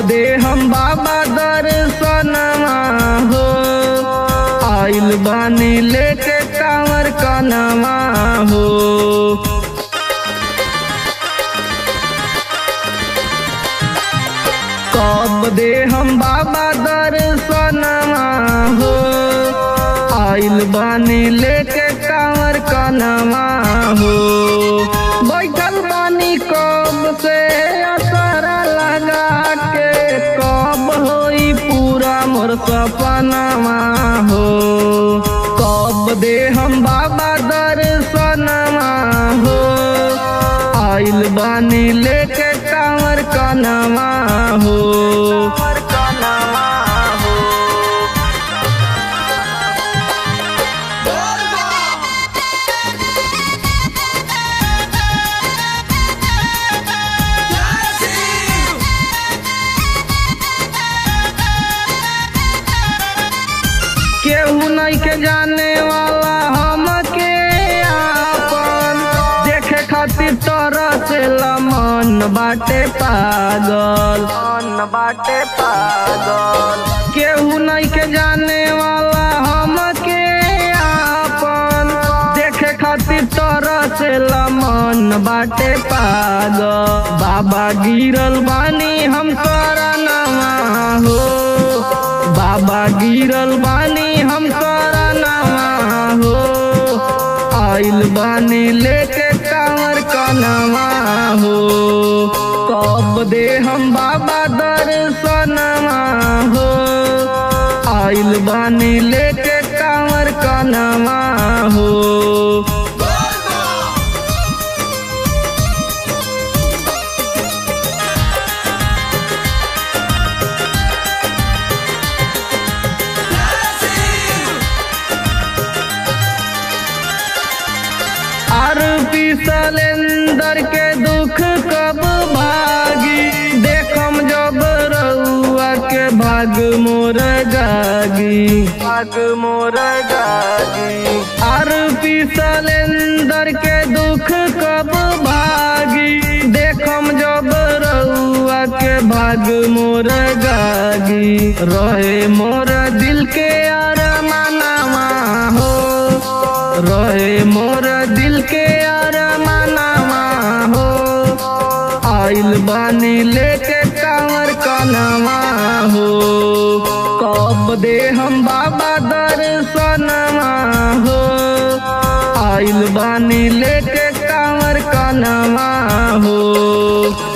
दे हम बाबा दर्शनमा हो आइल बानी लेके कांवर कनमा हो कब दे हम बाबा दर्शनमा हो आइल बानी लेके कांवर कनमा हो बैठल बानी कब से असरा लगा के कब होई पूरा मोर सपनमा हो कब दे हम बाबा दर्शनमा हो आइल बानी लेके कांवर कनमा हो कनमा हो केहू नहीं के जाने वाला हमके आपन देखे खातिर तोरा से मन बाटे पागल मन बाटे पागल केहू नहीं के जाने वाला हमके आपन देखे खातिर तोरा से मन बाटे पागल बाबा गिरल बानी हम करनवा हो बाबा गिरल बानी हम करनवा हो आइल बानी लेके कांवर कनवा हो कब दे हम बाबा दर्शनवा हो आइल बानी लेके कांवर कनवा हो आरती सलेंदर के दुख कब भागी देखम जब रउआ के भाग मोर जागी भाग मोर जागी आरती सलेंदर के दुख कब भागी देखम जब रउआ के भाग मोर जागी रहे मोर दिल के अरमानवा हो रहे मोर दिल के अरमानवा हो आइल बानी लेके कांवर कनवा हो कब दे हम बाबा दर्शनवा हो आइल बानी लेके कांवर कनवा हो